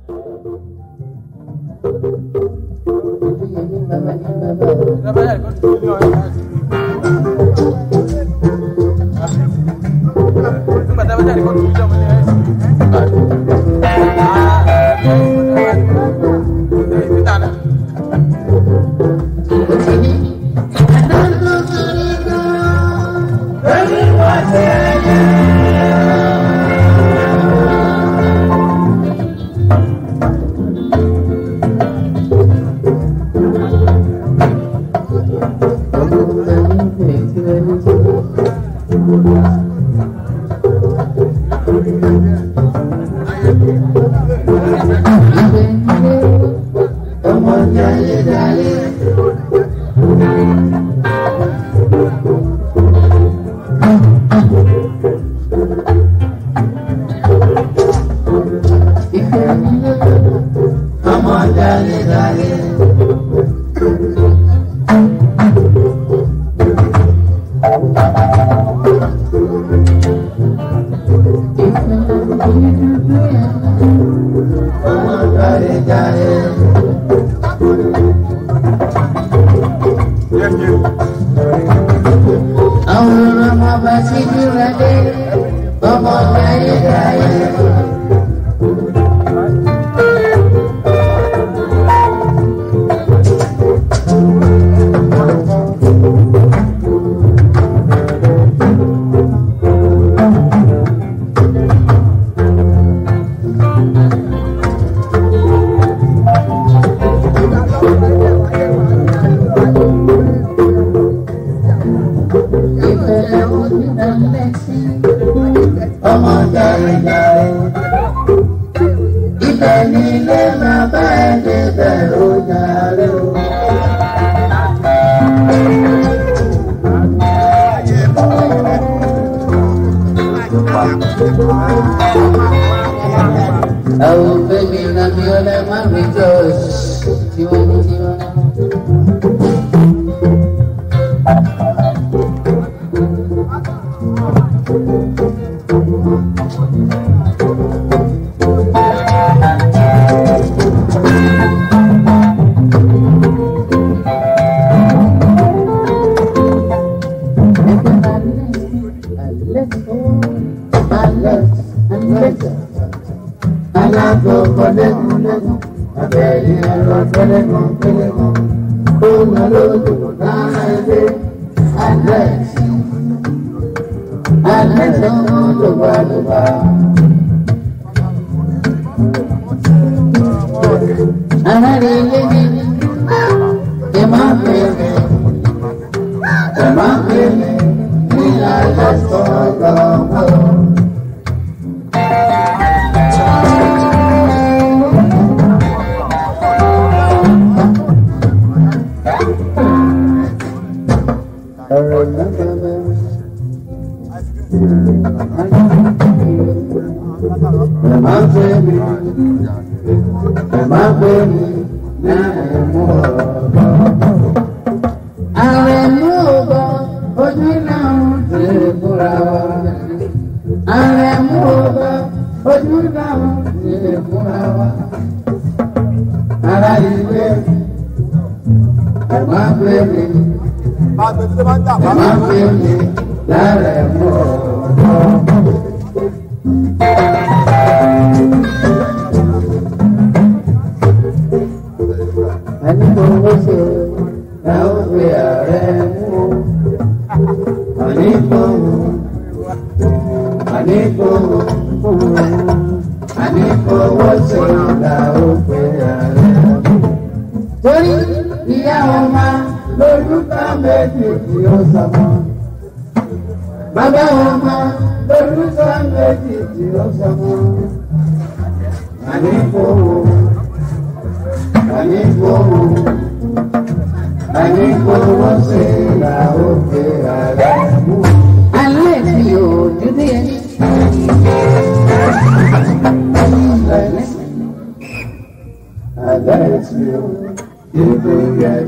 Oh, baby, love you, let me rejoice. You want me to Alágbọ̀gbọ̀lẹ́gùnlẹ́gùn, abẹ́rẹ́ ẹ̀rọ pẹ́lẹ́gùn pẹ́lẹ́gùn, ó nà lójú lára ẹgbẹ́ Alex. Alex ọmọ lọ́gbàlọ́gbà. Alára ilé mi, ẹ máa pè mí, ẹ máa pè mí, ní Alex ọ̀gbọ̀n. Ara ilé, ẹ̀ máa gbé mi. Máa fi mi lára ẹ̀mọ́ ọ̀dọ́. Ẹni tó ń ṣe ẹ ó fi ààrẹ mú. Àní fowó, àní fowó, àní fowó ṣe là ó fi ààrẹ mú. Torí ìyá ọmọ lórúkọ méjì tí ó sọmọ. Bàbá ọmọ lórúkọ méjì tí ó sọmọ. Àní fowó, àní fowó, àní fowó ṣe là ó fi ààrẹ mú. Alẹ́ tí yóò dúdú yẹn. Alẹ́ tí yóò dúdú yẹn.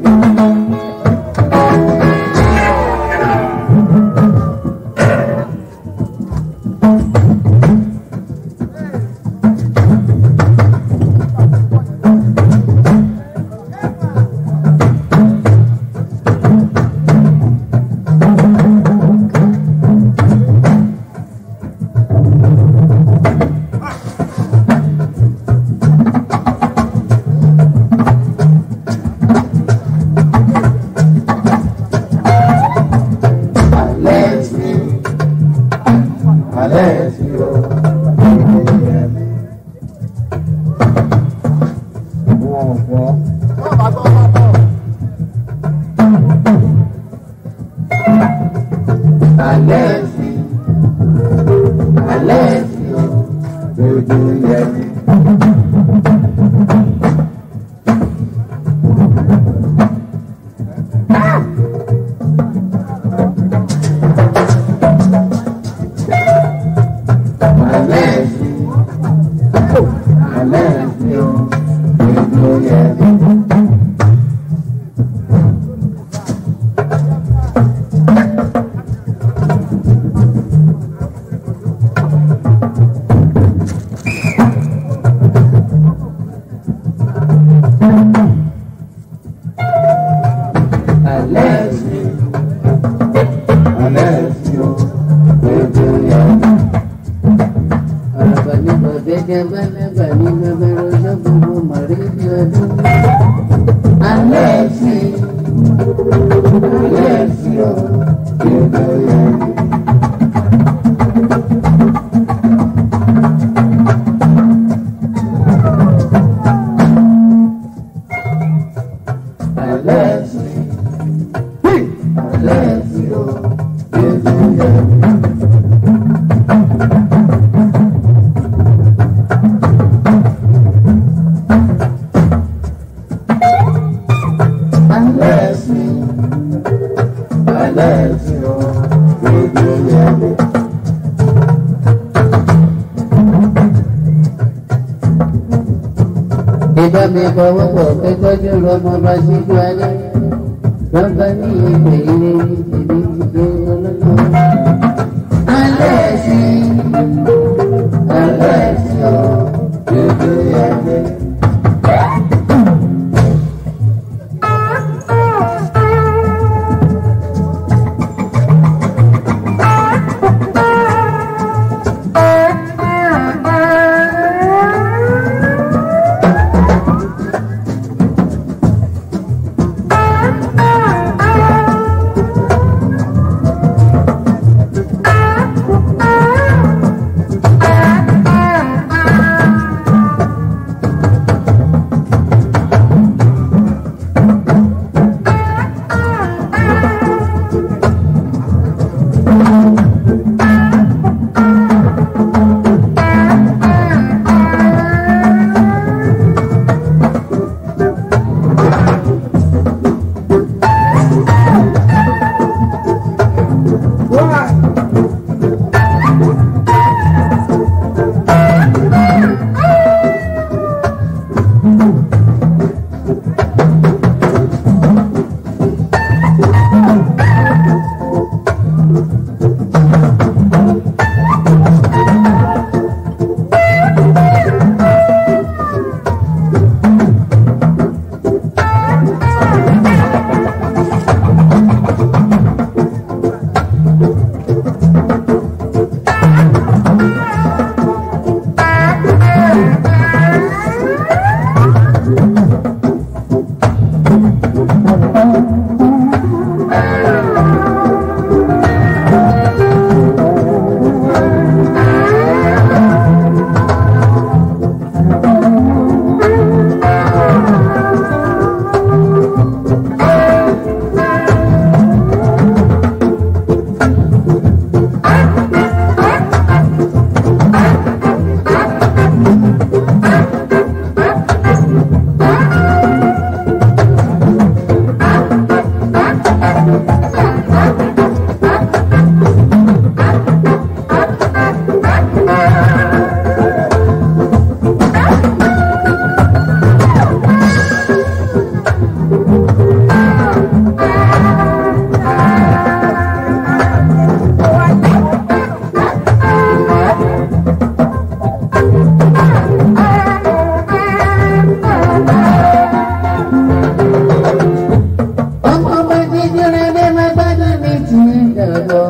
ọ̀pọ̀. Alẹ́ sí, alẹ́ sí o, lójú yẹn mi. Alẹ́ sí, alẹ́ sí o, lójú yẹn mi. Alẹ́ sí, alẹ́ sí o, lójú yẹn mi. Arabani bodega bana bani babero jabubu maridi adu. Alẹ́ sí, alẹ́ sí o, lójú yẹn mi. Alẹ́ sí, alẹ́ sí o, lójú yẹn mi. Alẹ́ sí, alẹ́ sí o, lójú yẹn mi. Ìbá mi fọwọ́ pọ̀ pé tọ́jú lọ́mọ bá síjú ayé. Bàbá ní ìpè ilé ní tèmi ti dé ọlọ́dún. Alẹ́ sí, alẹ́ sí o, lójú yẹn mi. Ọmọ bá jíjọ́ rẹ̀ bẹ́ẹ̀ má gbádùn ní ti dàgbọ́.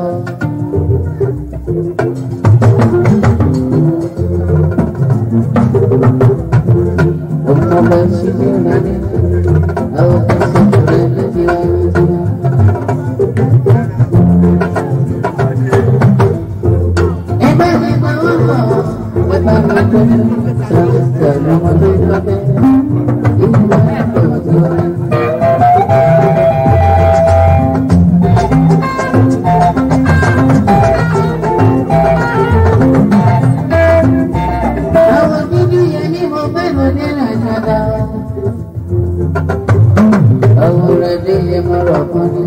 Ọmọ bá ṣíjọ́ rẹ̀ ní àwọn kan ṣíjọ́ rẹ̀ lójú àwọn tí wọ́n. Ẹ bá mi pa wọ́n pọ̀, ẹ bá mi tọ́jú sọ̀rọ̀ sọ̀rọ̀ ọmọdé lọ́bẹ̀. Ìgbà mẹ́nu nílẹ̀ ṣáda. Àwòrán dé yẹ mọ́rọ̀ kan ní.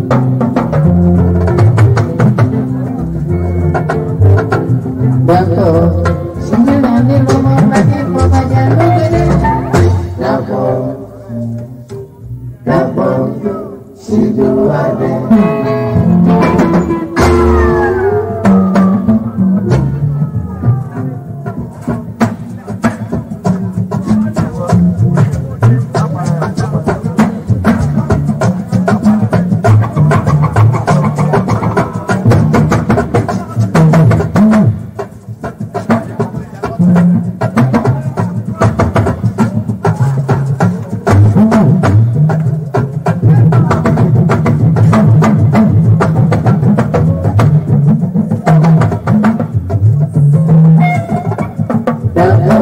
Dàpọ̀ sílẹ̀ ní lọ́mọ bá ní bọ́bá jẹ́ lókèrè. Dàpọ̀ dàpọ̀ síjú adé. Dàpọ̀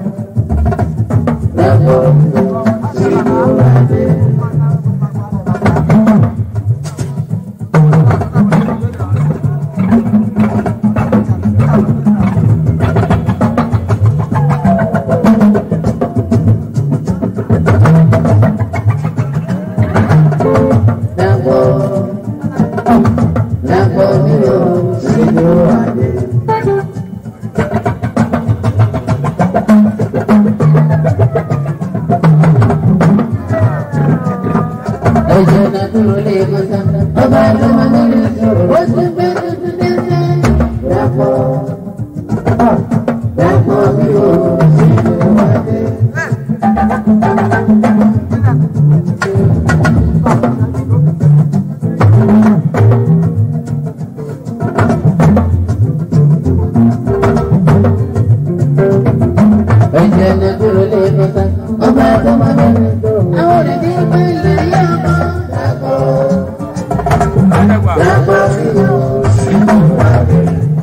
dàpọ̀ síjú adé. Dàpọ̀ dàpọ̀ nílò síjú adé. Ẹ̀jẹ̀ náà dúró lé kọ́sá. Ọba ló máa ń lè sọ̀rọ̀. Ó ti gbé tuntun dẹ́sẹ̀. Dàpọ̀ dàpọ̀ mi ò sí ìwádìí. Ẹ̀jẹ̀ náà dúró lé kọ́sá. Ọba ló máa ń lè sọ̀rọ̀. Àwọn òrìdí gbé ilé yá ọkọ̀. Dàpọ̀ dàpọ̀ mi ò sí ìwádìí.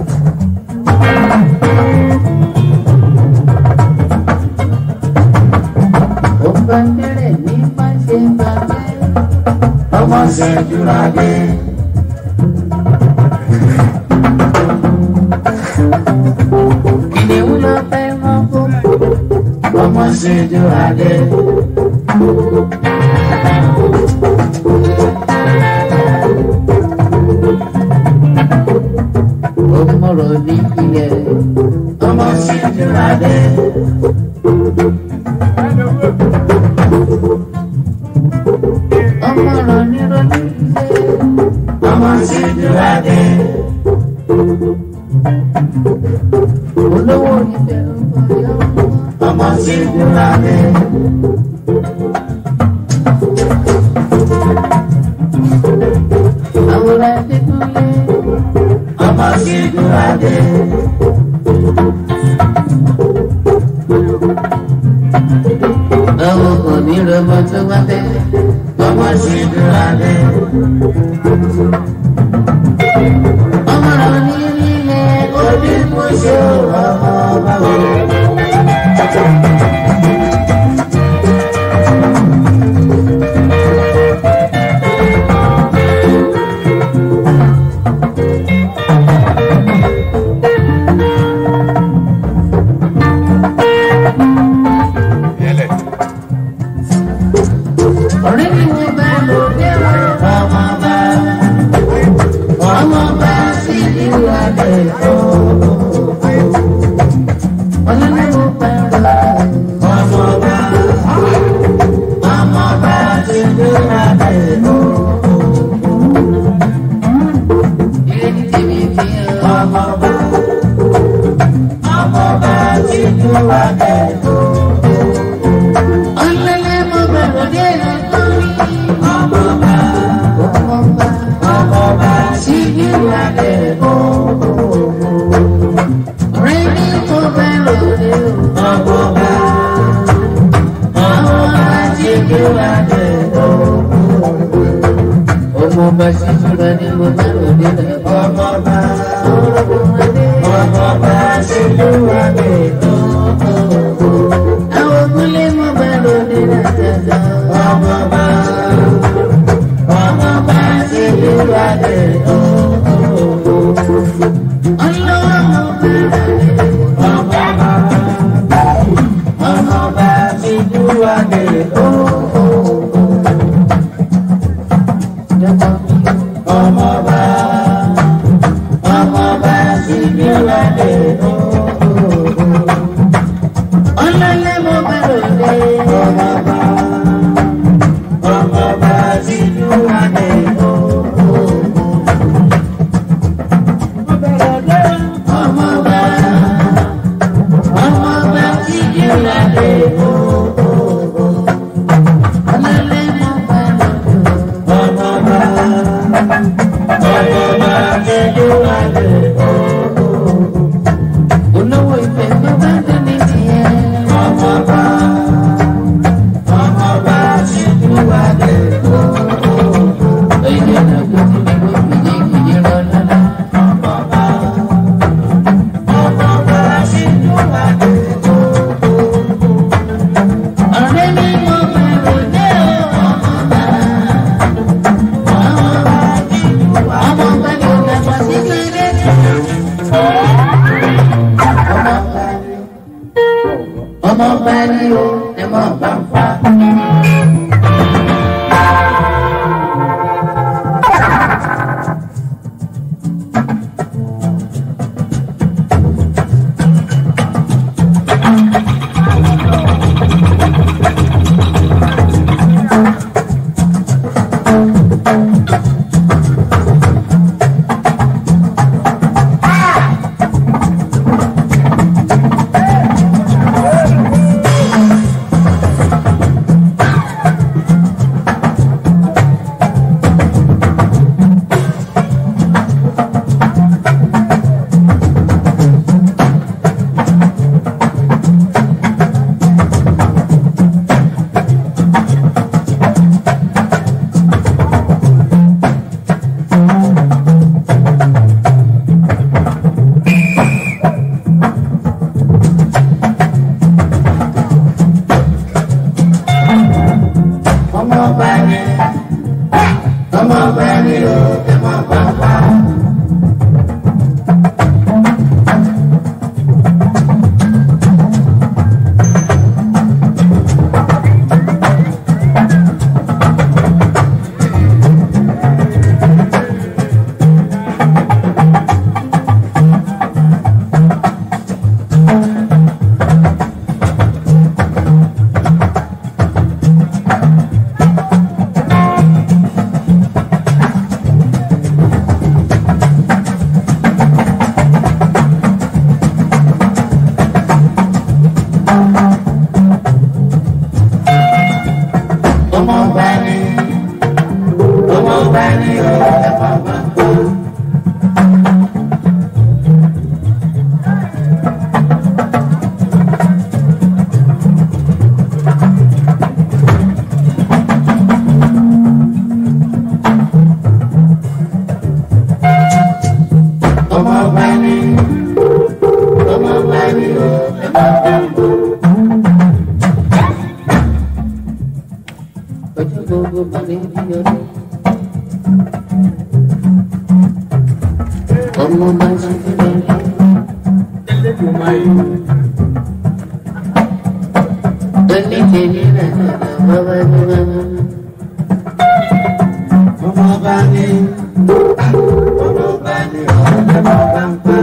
Ó bá tẹ́lẹ̀ ní má ṣe bàbá. ọmọ ṣẹ́júra dé. Kìnìún lọ fẹ́ mọ́ kó. ọmọ ṣẹ́júra dé. Ó mọ̀rọ̀ ní ilẹ̀. ọmọ ṣẹ́júra dé. Ọmọ rọ̀ ní ronú ilé. ọmọ ṣẹ́júra dé. Olówó ìbẹ̀rù ọ̀yọ́. ọmọ ṣẹ́júra dé. Àwòrán Adékúnlé. ọmọ ṣẹ́júra dé. Àwọn kò ní rọmọ tó wá bẹ́. ọmọ ṣẹ́júra dé. Ọmọ rọ̀ ní ilé. orí mú ṣe ọmọ báwo. Ọ̀rẹ́ mi wo bá lò dé wá. ọmọ bá ọmọ bá sí ìlú adé tó. Ọlọ́run wo bá lò. ọmọ bá ọmọ bá sí ìlú adé tó. Ilé ní tèmi fi hàn. ọmọ bá ọmọ bá sí ìlú adé tó. Ọlọ́lẹ̀ mo bẹ̀rù dé lọ́kọ́rí. ọmọ bá Ọmọ bá. ọmọ bá sí ìlú adé tó. Ọ̀rẹ́ mi mo bẹ̀rù dé o. ọmọ bá ọmọ bá sí ìlú adé tó. Ọmọ bá sì túra ní mo bẹ̀rù dé lọ́kọ́. ọmọ bá Ọmọ adé. ọmọ bá sí ìlú adé tó. Àwọn ògúnlé mo bẹ̀rù dé lọ́kọ́. ọmọ bá ọmọ bá sí ìlú adé tó. Ọlọ́wọ́ mo bẹ̀rù dé. ọmọ bá adé ọmọba ọmọba síjú adé ọlọ́lẹ́ mo bẹ̀rẹ̀ dé. ọmọba ọmọba síjú adé ọmọba ọmọba síjú adé ọlọ́lẹ́ mo bẹ̀rẹ̀ dé. ọmọba ọmọba síjú adé olówó ìfẹ́ tó bá dé ní tiẹ̀. ọmọba ọmọba síjú adé èyí ọ̀nà tó ti ní kó fìyè fìyè lọ lọ́la. ọmọba ọmọba síjú adé. ọ̀rẹ́ mi mo bẹ̀rẹ̀ dé o ọmọba. ọmọba ni ò dàgbà sí kéde. ọmọba ni o ẹ mọ̀ bá ń fa. ọmọba ni ọmọba ni o ẹ má bá bá. ọmọba ni ọmọba ni o ẹ má bá bá. ọmọba ni ọmọba ni o ẹ má bá bá. ojú gbogbo bá mi bí ọdún. ọmọ bá ṣe fi lọ. ẹni tèmi rẹ̀ bàbá ní bàbá. ọmọba ni ọmọba ni o ẹ má bá bá.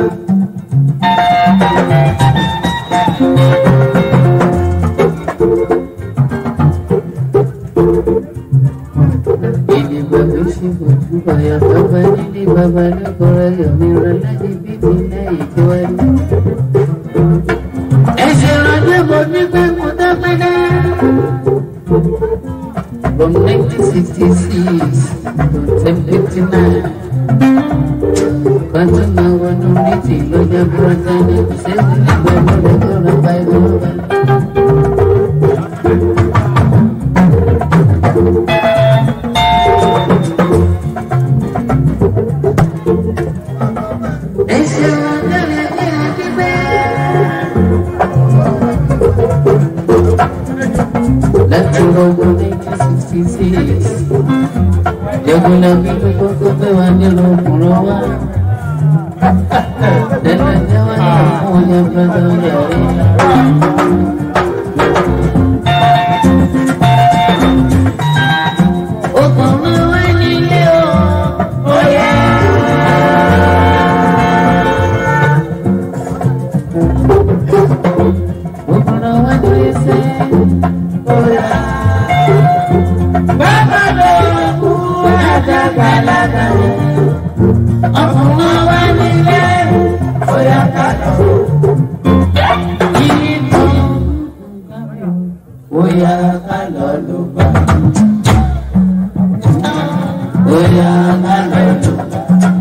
ìdìbò tó ṣe kò túbọ̀ yà bàbá nílé bàbá lọ́kọ̀ọ́rọ̀ yọ̀mí rẹ̀ láti bíbí lẹ́yìn tí wọ́n ní. ẹ̀sìn ìrọ̀lẹ́ mo ní pé mo dápẹ́ náà. From 1966 to 1959. Kwanza na wanumiti loja brother Sezi ni kwa mwada kora baibu Ese wandele ni akibe Láti ọgbọ̀n 1966 Jẹ́gun lẹ́bí tó kọ́kọ́ pé wà nílò ọkùnrin wá. Lẹ́nu ẹ̀jẹ̀ wá ní fún ọjà pẹ́sẹ́ ọjà rí. gbàlagbà ọkùnrin wa nílé bóyá ká lọ. Yìí tó bóyá ká lọ ló bá. Bóyá ká lọ ló bá.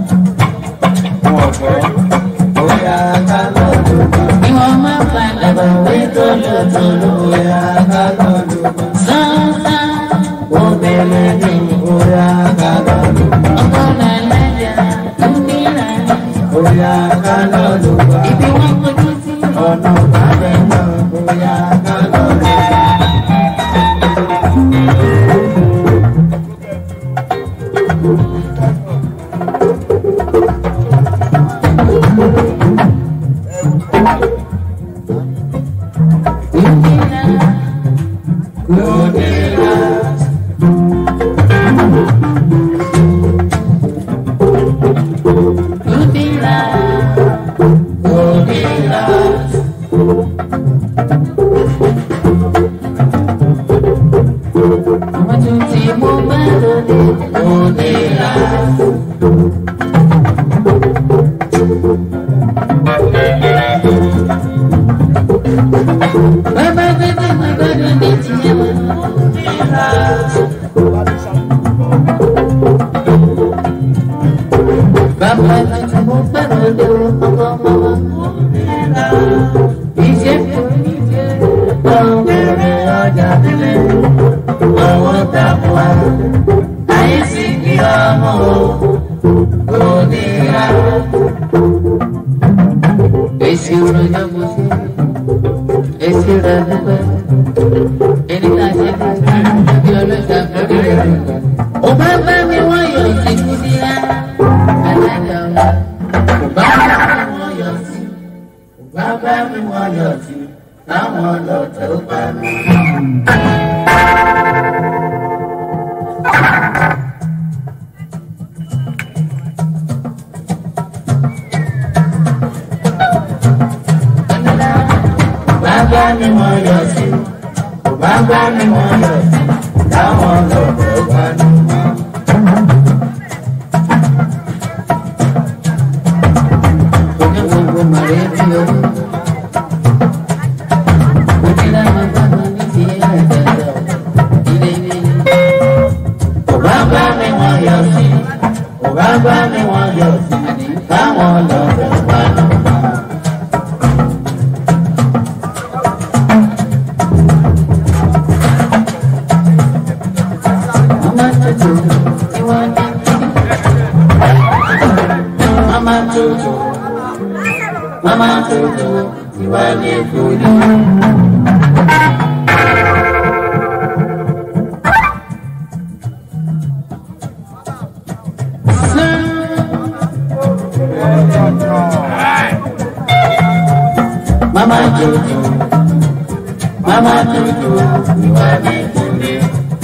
Bóyá ká lọ ló bá. Ìwọ̀n máa padà bọ̀ wí tólótóló. Bóyá ká lọ ló bá. Sánsán ó bẹ̀rẹ̀ ní bóyá ká lọ ló bá. Ọkọ̀ làlájà ń bí làlá. Bóyá ká lọ ló bá. Ibi wọn kojú sí. Ọ̀nà ìbàdàn náà bóyá ká lọ ló bá. Bàbá tí mo fẹ́ràn lé ọkọ mọ́mọ́. Iṣẹ́ kò ní jẹ́ ọ̀gbẹ̀rẹ̀ ọjà nílẹ̀. Àwọn tàbùà ayé sì kí ọmọ kò ní ra. Èsì ìròyìn mo ṣe, èsì rẹ̀ dúpẹ́. Ẹni tá a ṣe kí bí ọlọ́jà lórí rẹ̀. Ó bá bá mi wọ́n yọ ìsìnkú sí ra. Alága wa, kò bá mi wọ́n yọ sí. Kò bá bá mi wọ́n yọ sí. Táwọn ọlọ́tẹ̀ ó bá mi. Bàbá mi wọ́n yọ sí. Bàbá mi wọ́n yọ sí. Táwọn ọlọ́tẹ̀ ó bá mi. Onígbogbo màrẹ́ bí ọdún. Òjìlá máa bá wọn ní ti àjàjà ilé ilé. Bàbá bá mi wọ́n yọ sí. Bàbá bá mi wọ́n yọ sí. Táwọn ọlọ́tẹ̀ ó bá mi. Mama tutu, ìwọ ni. Mama tutu, mama tutu, ìwọ ni kúrò. Mama tutu, mama tutu, ìwọ ni kúrò.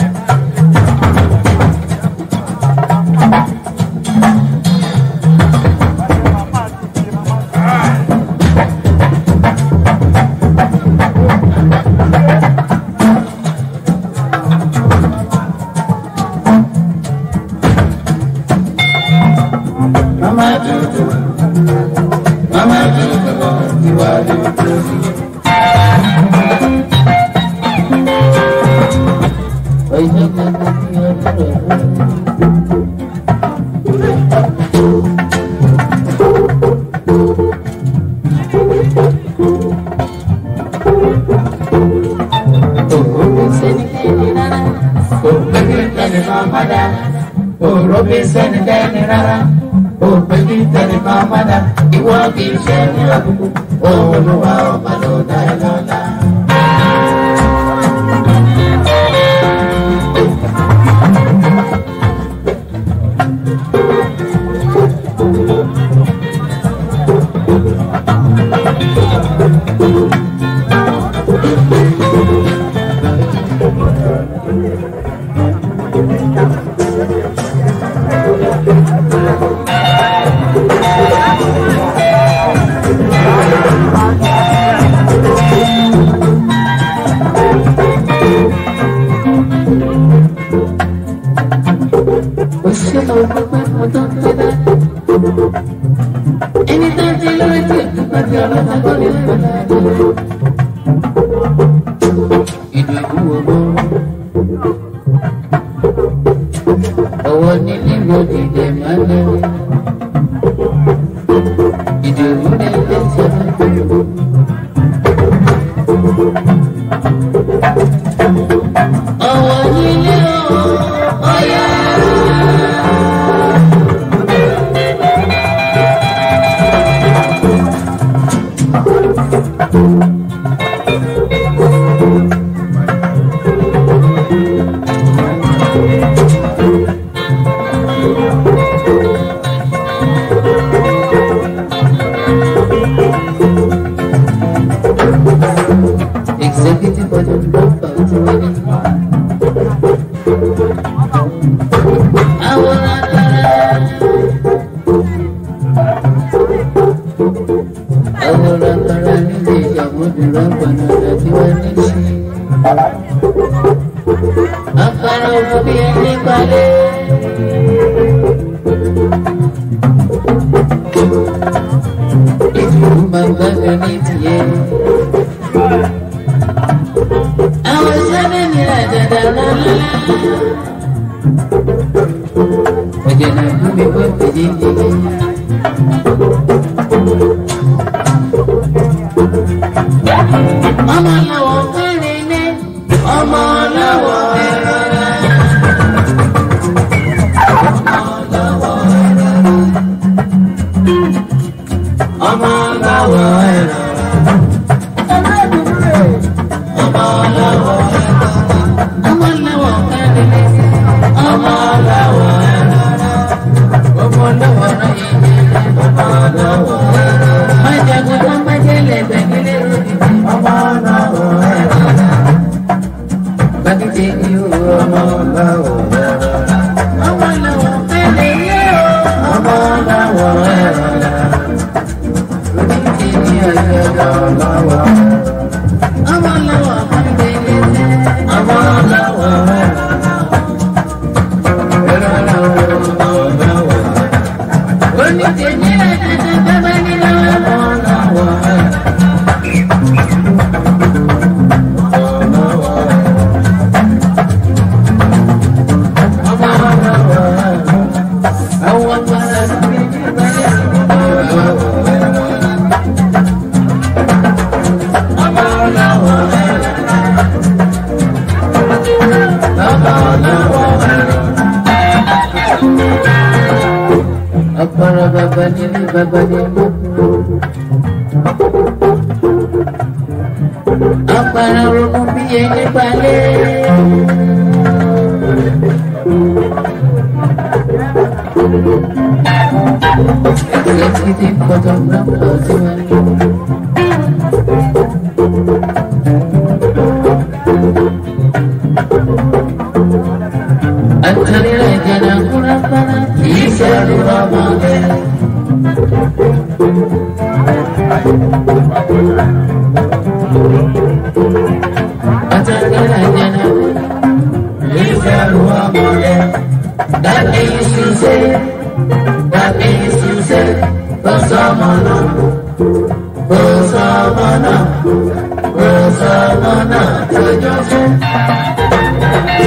Mama tutu, mama tutu, ìwà tutu. Oye kaka ti ọdún Òròbí sẹ́ni dẹ́ni rárá, òpèjì tẹ̀lé kan padà, ìwọ kì í ṣe ní àbùkù, òun ló wá ọba ló dá ẹ lọ́la. Ìdòwú owó. Ọwọ́ ní lílo dìde máa lé. Ìdòwú ní ilé ìṣẹ́. Ọwọ́ nílé ọ̀yà. Executive Board Dọ́kítà tí wọ́n ní. Àwọn akara. Àwọn akara nílé ìṣàmójúlọ́ gbanada tí wọ́n ní sí. Akara òbí ẹni balẹ̀. Ìlú máa gbàgbé ní tiẹ̀. Àwọn sábẹ́ ní àjàdá lọ́lá. Ọ̀jẹ̀ náà gún mi bọ́ pèjì jíjí. Ọmọ làwọ̀ kẹrin ní ọmọ làwọ̀ ẹ̀rọ. Ọmọ làwọ̀ ẹ̀rọ. Ọmọ làwọ̀ ẹ̀rọ. Ọmọ làwọ̀ kẹrin ní ọmọ làwọ̀ ẹ̀rọ. Ọmọ làwọ̀ ẹ̀rọ. Ọmọ làwọ̀ ẹ̀rọ. Májàgùn tó májèlè gbẹ̀gílẹ̀ ròdì. Ọmọ làwọ̀ ẹ̀rọ. Bàbíjì ni ó ọmọ làwọ̀ ẹ̀rọ. Ọmọ làwọ̀ kẹrin ní ọmọ làwọ̀ ẹ̀rọ. Bàbíjì ni ọjọ́ làwọ̀ ẹ̀rọ. Ọmọ làwọ̀ kẹrin ní ọmọ làwọ̀ ẹ̀rọ. Ẹ̀rọ làwọ̀ làwọ̀. Oníjèjì rẹ̀ tètè bẹ́ẹ̀ ní lọ́wọ́. Ọmọ làwọ̀ ẹ̀rọ. Apara baba nini baba nini Apara romo biye ni bale Executive photographer Osiwani Antarira jana kurapana Isaru ramade Antarira jana Isaru ramade That means to say That means to say Basamana Basamana Basamana Basamana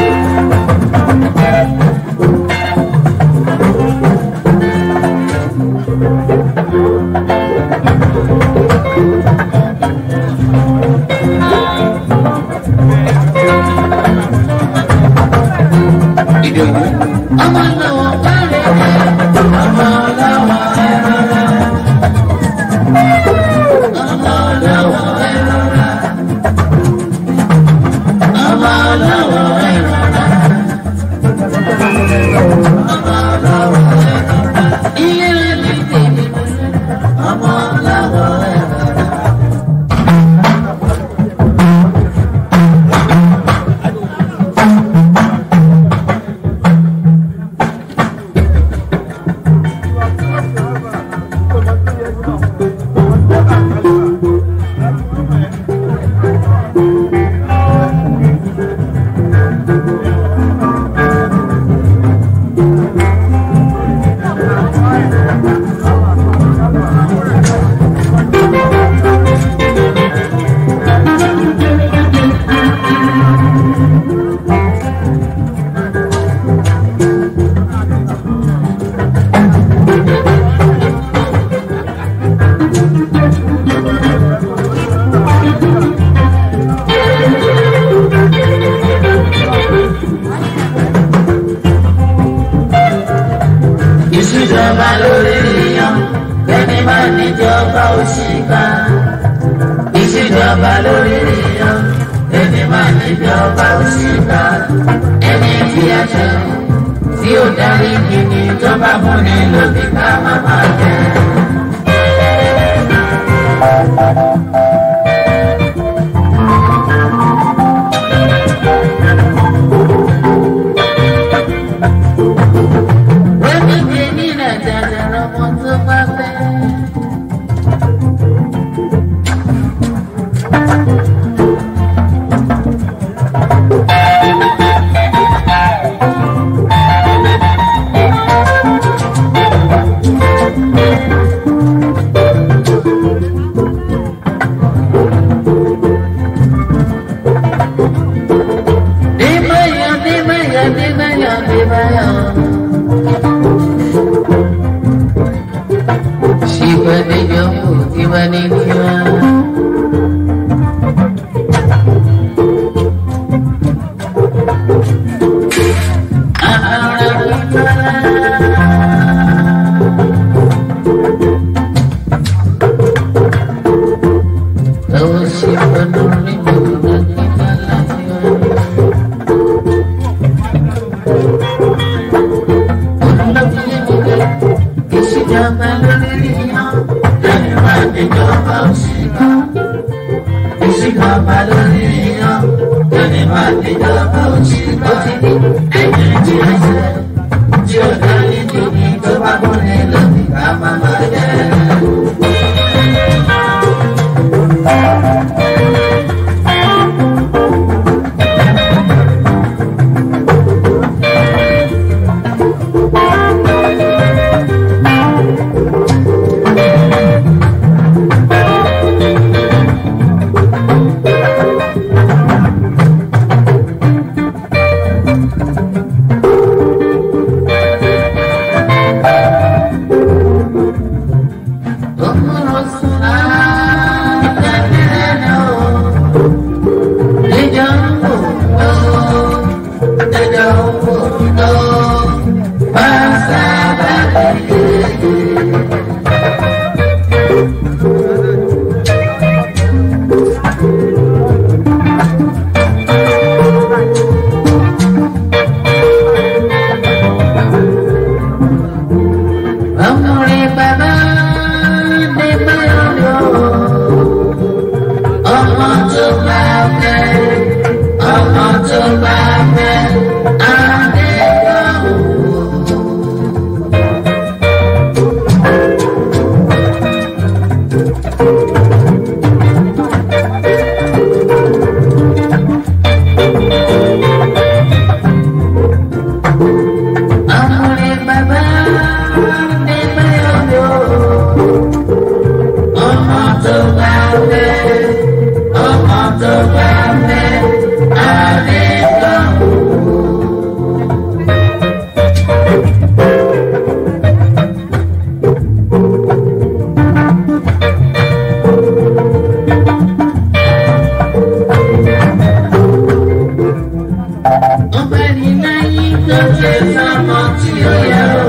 ìdòwú. ọmọ làwọn kárẹ̀ ọmọ làwọn ẹ̀rọra. ọmọ làwọn ẹ̀rọra. ọmọ làwọn ẹ̀rọra. ọmọ làwọn ẹ̀rọra. ilé rẹ̀ ní tèmi. ọmọ làwọn ẹ̀rọra. ìṣèjọba lórí èèyàn kẹ́ni má níjọba òṣìkà ìṣèjọba lórí èèyàn kẹ́ni má níjọba òṣìkà ẹni tí a ṣe tí ó darí kìíní ìjọba múni lòdì ká má má jẹ. wọ́n ní kí ní nàìjíríà lọ́mọ tó bá fẹ́. Dimaya, dimaya, dimaya, dimaya. Shiva de Jammu, Divani Diva. Ahara Divana. Oh, Shiva Nuri Divana, Divana, Divana. Ìṣèjọba lórí èèyàn, lẹ́nu máa níjọba òṣìkà. Ìṣèjọba lórí èèyàn, lẹ́nu máa níjọba òṣìkà. Ẹni tí ó ṣe, tí ó darí tóbi tó bá kún ní lóbi ká má má jẹ́. Ọmọrin bàbá ní báyọ̀ ọmọ tó bá fẹ́ ọmọ tó bá fẹ́ àdéhùn. Ọmọrin bàbá ní báyọ̀ ọmọ tó bá fẹ́ ọmọ tó bá fẹ́ àdéhùn. Ọbẹ̀ ní láyé tó ṣe sọ́mọ tí ó yẹ o.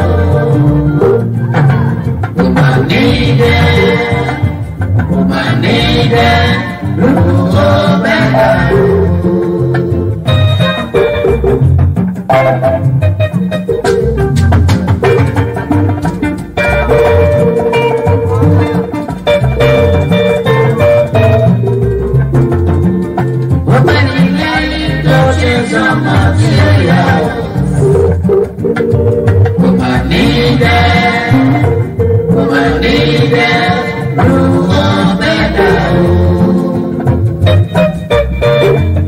Kò mà ní bẹ́ẹ̀, kò mà ní bẹ́ẹ̀, lórúkọ bẹ́ẹ̀. Ọbẹ̀ ní láyé tó ṣe sọ́mọ tí ó yẹ o. Kò mà ní bẹ́ẹ̀, kò mà ní bẹ́ẹ̀, lórúkọ bẹ́ẹ̀.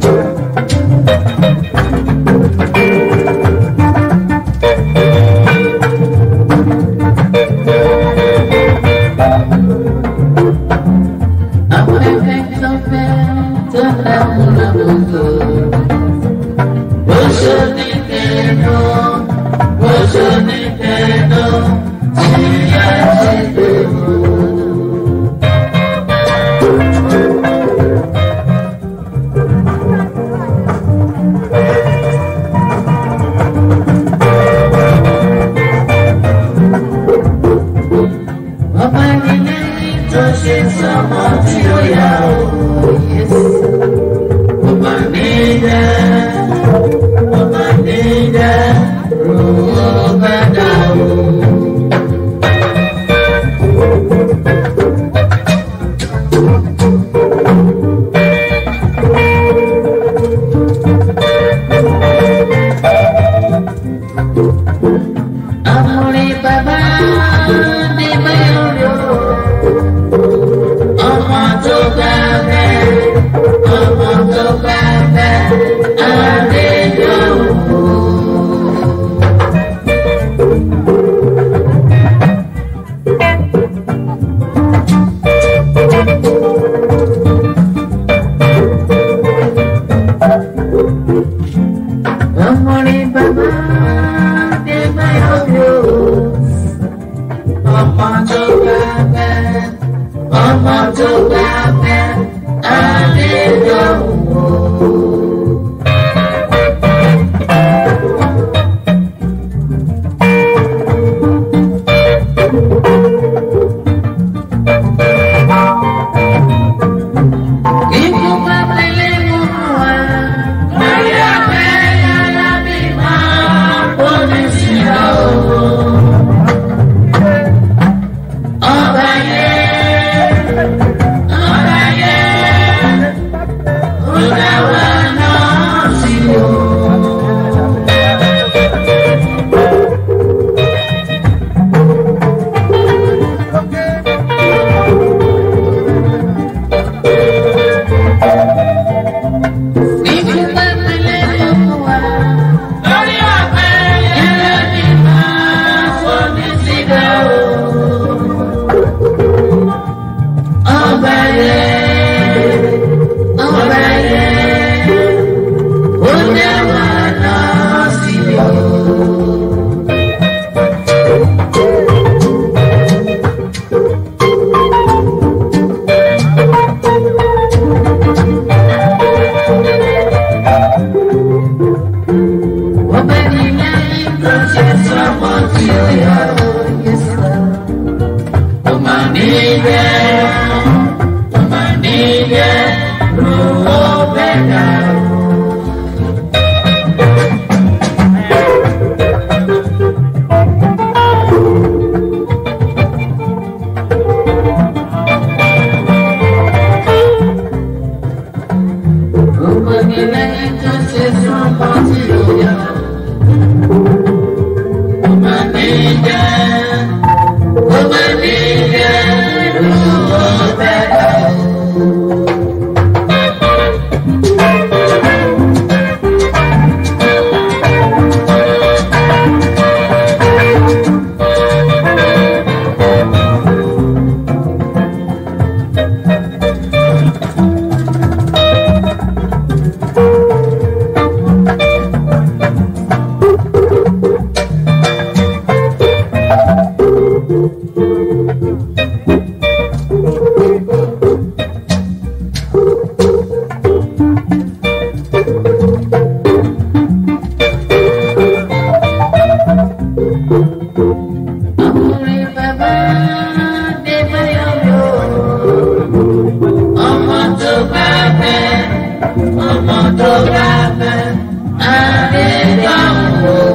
ọmọ rí bàbá dé báyọ̀ bí o. ọmọ tó gbà bẹ́ẹ̀ ọmọ tó gbà bẹ́ẹ̀ adédọ̀wọ̀. Ikú bá tẹ̀lé mú wa. Lórí ọ̀fẹ́ yàrá bí máa kó ní síra o. Ọba yẹn, ọba yẹn, ó dá wa náà sí o. Ikú bá tẹ̀lé mú wa. Lórí ọ̀fẹ́ yàrá bí máa kó ní síra o. Ọba yẹn, ọba yẹn, ó dá wa náà sí o. Ọba ní lẹ́yìn tó ṣe sọ́mọ tí ó yà ó yẹ sọ. Ọmọ nílẹ̀, ọmọ nílẹ̀, ló ọbẹ̀ dà o. Ọmọ ní lẹ́yìn tó ṣe sọ́mọ tí ó yà ó. Ọmọ nílẹ̀, ọmọ nílẹ̀, ló ọbẹ̀ dà o. Ọkùnrin bàbá dé báyọ̀ lò. Ọmọ tó bá fẹ́, ọmọ tó bá fẹ́, Adédọ̀wọ̀.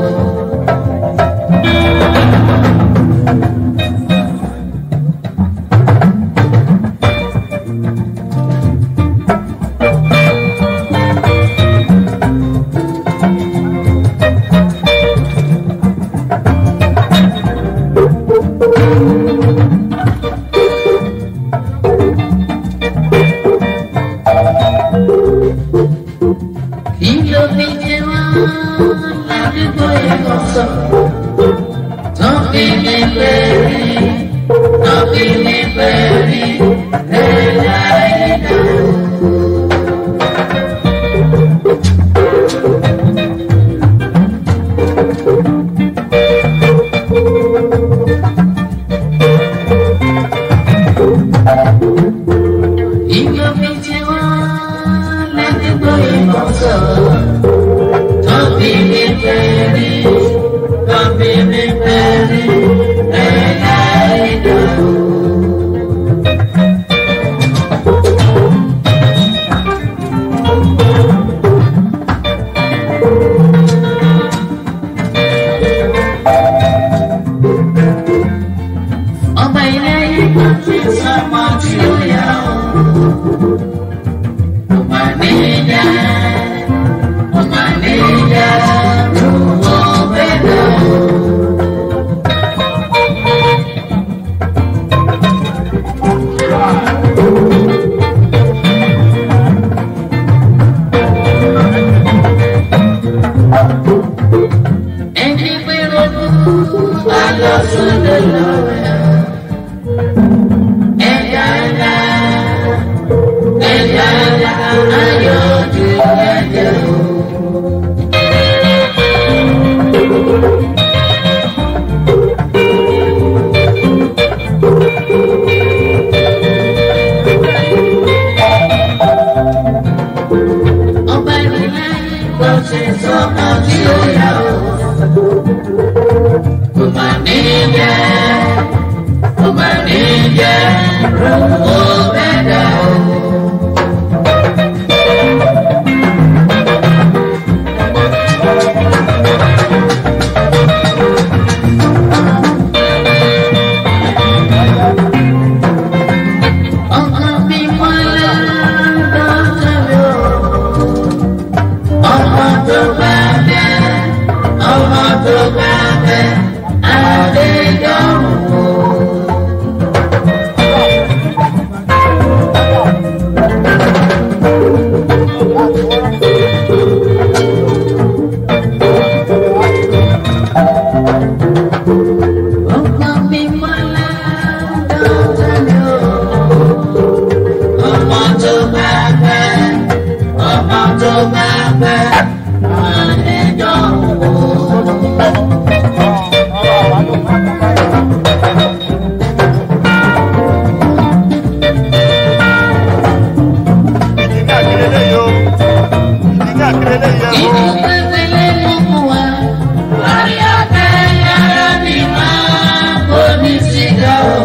Kí ló fi jẹ wá ládùúgbò ìkọ̀sọ̀? Tán fi mi pẹ̀lú, tán fi mi pẹ̀lú, ẹ̀dá ẹ̀dá. Kí ló fi jẹ wá ládùúgbò ìkọ̀sọ̀? Tán fi mi pẹ̀lú, tán fi mi pẹ̀lú, ẹ̀dá ẹ̀dá. Ọba ilé ìgbà tí sọ́mọ tí ó yà ó. Ọba níjà, ọba níjà, lówó bẹ́ẹ̀ ó. Ẹni pé rogún, a lọ sódò lọ́wọ́. Ẹja ńlá, ẹja ńlá, ayọ̀ ju ẹ̀jẹ̀ o. ó bẹ̀rẹ̀ o. Ọkọ mi mọ́lá dọ́tà mi o. Ọmọ tó bá bẹ́, ọmọ tó bá bẹ́, Adéjọ́rùn o. Ọkọ mi mọ́lá dọ́tà mi o. Ọmọ tó bá bẹ́, ọmọ tó bá bẹ́, Adéjọ́rùn o. ìdí ní àkèrèlé yìí o ìdí ní àkèrèlé yìí o. Ìlú pépélé ló mú wa. Lórí ọ̀tẹ̀ yàrá mi máa kó ní sígá o.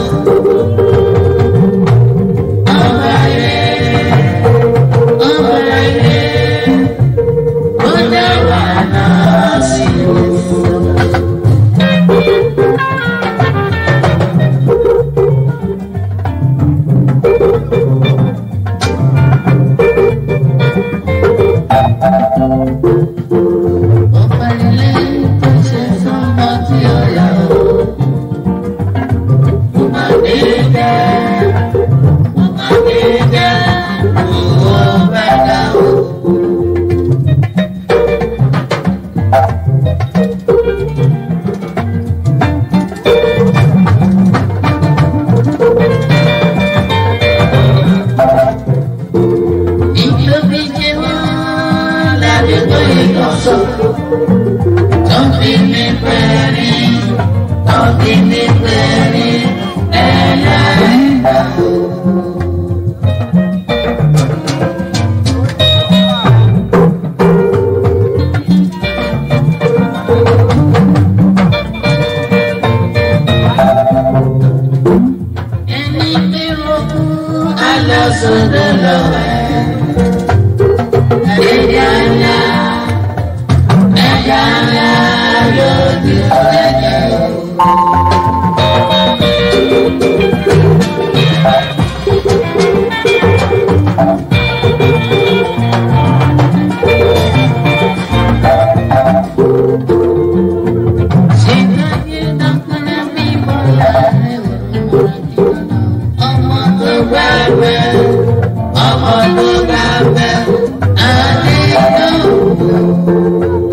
Ọba yẹ, ọba yẹ, ó dá wà náà sí o. Ọba ilé tó ṣe fún ọmọ tí ó yà ó. Mo máa dé dẹ́, mo máa dé dẹ́, owó bẹ́ẹ̀ dá o. Ìjọba jẹ́ wọ́n ládùúgbò ìkọ̀sọ́. Tọ́bí mi pẹ̀rí, tọ́bí mi pẹ̀rí, ẹlẹ́dàá o. Ẹni tí mo kú, alásọ̀dọ̀ lọ́wọ́ ẹ̀. Ẹ̀yà ńlá, ẹ̀yà ńlá lójú ẹ̀jẹ̀ o. Ṣèkáyé dákúnlẹ̀ bí bọ́lá rẹ̀ wò ọmọ tó bá bẹ́ ọmọ tó bá bẹ́ adé náà.